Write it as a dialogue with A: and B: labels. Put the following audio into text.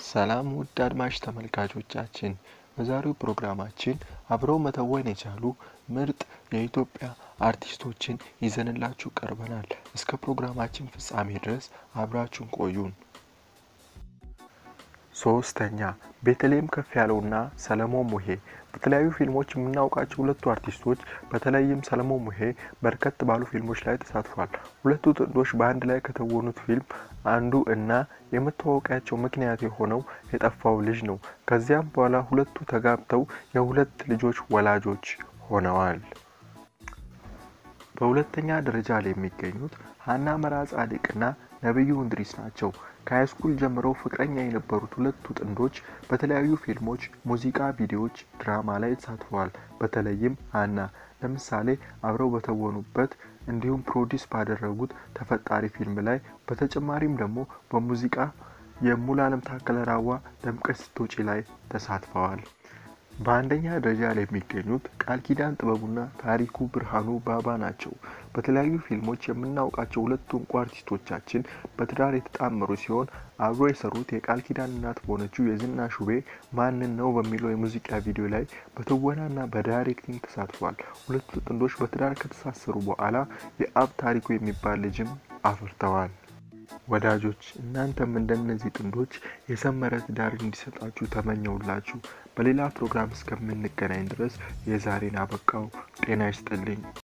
A: ሰላም ውድ አድማጭ ተመልካቾቻችን፣ በዛሬው ፕሮግራማችን አብረው መተወን የቻሉ ምርጥ የኢትዮጵያ አርቲስቶችን ይዘንላችሁ ቀርበናል። እስከ ፕሮግራማችን ፍጻሜ ድረስ አብራችሁን ቆዩን። ሶስተኛ ቤተልሔም ከፍ ያለውና ሰለሞን ሙሄ። በተለያዩ ፊልሞች የምናውቃቸው ሁለቱ አርቲስቶች በተለይም ሰለሞን ሙሄ በርከት ባሉ ፊልሞች ላይ ተሳትፏል። ሁለቱ ጥንዶች በአንድ ላይ ከተወኑት ፊልም አንዱ እና የመተዋወቂያቸው ምክንያት የሆነው የጠፋው ልጅ ነው። ከዚያም በኋላ ሁለቱ ተጋብተው የሁለት ልጆች ወላጆች ሆነዋል። በሁለተኛ ደረጃ ላይ የሚገኙት ሀና መራ ጻድቅና ነብዩ እንድሪስ ናቸው። ከሃይስኩል ጀምረው ፍቅረኛ የነበሩት ሁለቱ ጥንዶች በተለያዩ ፊልሞች፣ ሙዚቃ ቪዲዮዎች፣ ድራማ ላይ ተሳትፈዋል። በተለይም ሀና ለምሳሌ አብረው በተወኑበት እንዲሁም ፕሮዲስ ባደረጉት ተፈጣሪ ፊልም ላይ በተጨማሪም ደግሞ በሙዚቃ የሙሉዓለም ታከለ ራዋ ደምቀት ስትወጪ ላይ ተሳትፈዋል። በአንደኛ ደረጃ ላይ የሚገኙት ቃል ኪዳን ጥበቡና ታሪኩ ብርሃኑ ባባ ናቸው። በተለያዩ ፊልሞች የምናውቃቸው ሁለቱ እንቁ አርቲስቶቻችን በትዳር የተጣመሩ ሲሆን አብሮ የሰሩት የቃል ኪዳን እናት በሆነችው የዝና ሹቤ ማንን ነው በሚለው የሙዚቃ ቪዲዮ ላይ በትወናና በዳይሬክቲንግ ተሳትፏል። ሁለቱ ጥንዶች በትዳር ከተሳሰሩ በኋላ የአብ ታሪኩ የሚባል ልጅም አፍርተዋል። ወዳጆች እናንተም እንደነዚህ ጥንዶች የሰመረ ትዳር እንዲሰጣችሁ ተመኘውላችሁ። በሌላ ፕሮግራም እስከምንገናኝ ድረስ የዛሬን አበቃው። ጤና ይስጥልኝ።